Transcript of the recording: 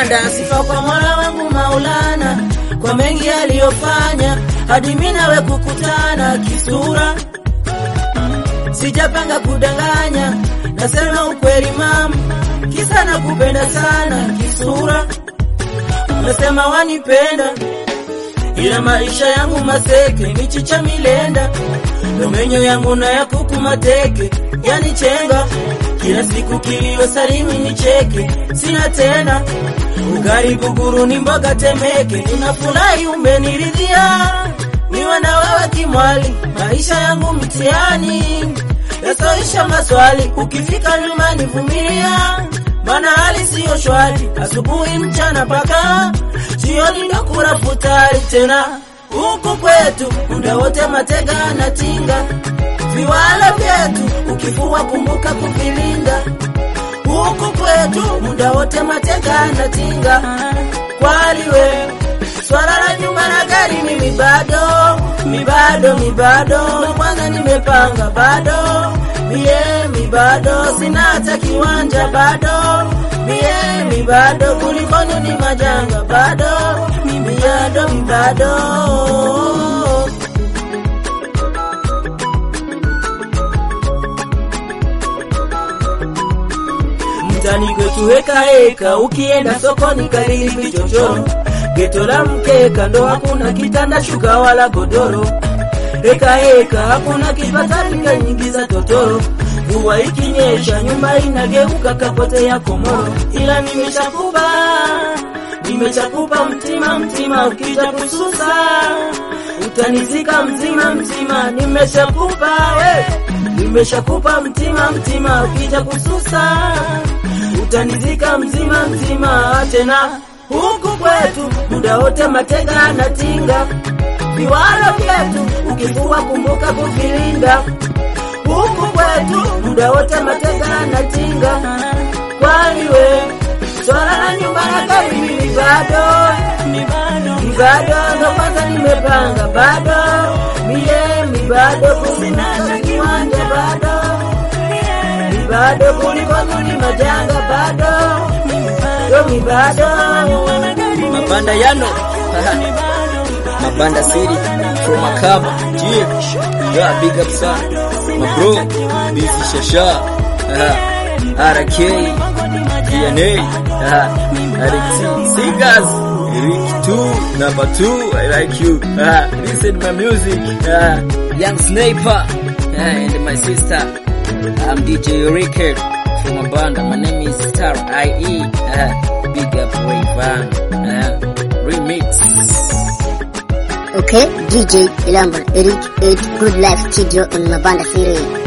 Mabanda sifa kwa Mola wangu Maulana kwa mengi aliyofanya hadi mimi nawe kukutana kisura. Sijapanga kudanganya, nasema ukweli mama, kisa nakupenda sana kisura. Unasema wanipenda ila maisha yangu maseke, michicha milenda, domenyo yangu na ya kuku mateke, yani chenga kila siku kilio salimi nicheke, sina tena ugali guguru ni mboga temeke, ninafurahi umeniridhia, niwe na wewe kimwali, maisha yangu mtihani yasoisha maswali, ukifika nyumbani vumilia, maana hali siyo shwari, asubuhi mchana paka jioni nakula futari tena huku kwetu muda wote matega na tinga viwala vyetu ukifua kumbuka kuvilinda huku kwetu muda wote matega na tinga kwaliwe swala la nyumba na gari mimi bado mi bado mi bado kwanza nimepanga bado mie mi bado sina hata kiwanja bado mie mi bado kulikoni ni majanga bado mi bado mi bado mtani kwetu heka heka, ukienda sokoni kariri vichochoro, geto la mkeka ndo hakuna kitanda shuka wala godoro, heka heka hakuna kipatarika nyingi za totoro, mvua ikinyesha nyumba inageuka kapote ya komoro, ila nimeshakuba nimechakupa mtima mtima, ukija kususa utanizika mzima mzima, nimeshakupa we nimeshakupa mtima mtima, ukija kususa utanizika mzima mzima. Tena huku kwetu muda wote matega na tinga, viwalo vyetu ukifua kumbuka kuvilinda. Huku kwetu muda wote matega na tinga, kwani we swala la nyumba na gari mimi bado mi bado ndo kwanza nimepanga bado mie mi bado kusinata kiwanja bado mi bado kulikonu ni majanga bado yo mi bado Mabanda Yano Mabanda City from Makaba yeah. yeah, big up sana my bro Busy Shasha uh, RK DNA uh, RX Singers Eric 2 number 2 I like you uh, listen my music uh, Young Sniper uh, and my sister I'm DJ Rickard from Mabanda my name is Star IE uh, big up Rayvan uh, remix Okay, DJ Ilamba, Eric 8, Good Life Studio on Mabanda City.